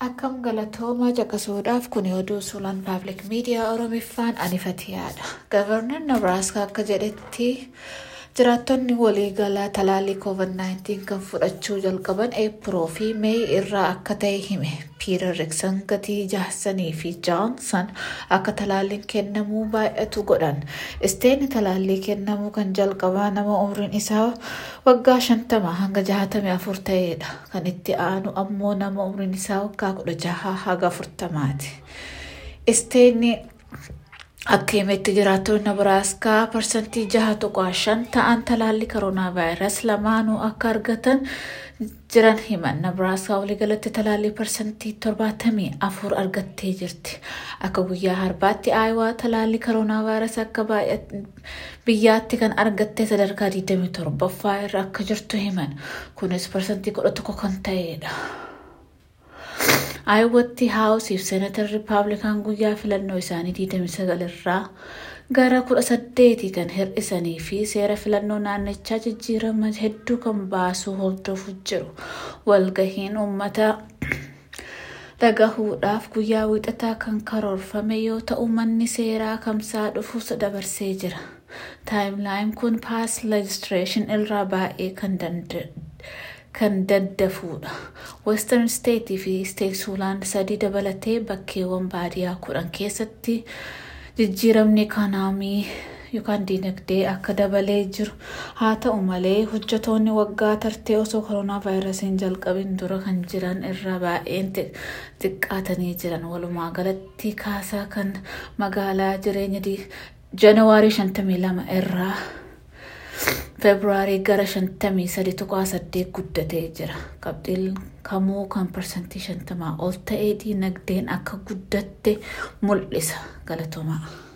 Akkam galatoomaa caqasuudhaaf kun oduu suuraan paabliik miidiyaa Oromiffaan anifatiyaadha. Gavarnar Nebraaskaa akka jedhetti jiraattonni waliigalaa talaallii COVID-19 kan fudhachuu jalqaban eepiroo fi meey irraa akka ta'e hime. Piitar Riksan gatii jaarsanii fi jaansan akka talaalliin kennamuu baay'atu godhan. Isteeni talaallii kennamuu kan jalqabaa nama umriin isaa waggaa shantama hanga jahatamii afur ta'edha. Kan itti aanu ammoo nama umriin isaa waggaa kudha jaha haga afurtamaati. Isteeni akka himetti jiraattonni Nebraaskaa parsantii jaha tuqaa shan ta'an talaallii koronaa vaayirasii lamaanuu akka argatan jiran himan. Nebraaskaa waliigalatti talaallii parsantii torbaatamii afur argattee jirti. Akka guyyaa harbaatti aayawaa talaallii koronaa vaayirasii akka biyyaatti kan argatte sadarkaa 27ffaa irra akka jirtu himan. Kunis parsantii 11 kan ta'edha. Aayawatti haawusiif seenatar riippaabilikaan guyyaa filannoo isaanii 29 irraa gara 18 kan hir'isanii fi seera filannoo naannichaa jijjiirama hedduu kan baasuu hordofuuf jiru. Walgahiin uummata dhagahuudhaaf guyyaa wiixataa kan karoorfame yoo ta'u manni seeraa kamsaa dhufuus dabarsee jira. Taayimlaayin kun paas leejistireeshin irraa baay'ee kan kan daddafuudha. Western State fi State Suuland sadii dabalatee bakkeewwan baadiyyaa kudhan keessatti jijjiiramni ikoonoomii yookaan diinagdee akka dabalee jiru. Haa ta'u malee hojjetoonni waggaa tartee osoo koronaa vaayirasiin jalqabin dura kan jiran irraa baay'een xiqqaatanii jiran. Walumaa galatti kaasaa kan magaalaa jireenya janawaarii 52 irraa feebruaarii gara 53.8 guddatee jira. Qabxiin kamuu kan parsantii 50 ol ta'ee diinagdeen akka guddatte mul'isa. Galatoomaa.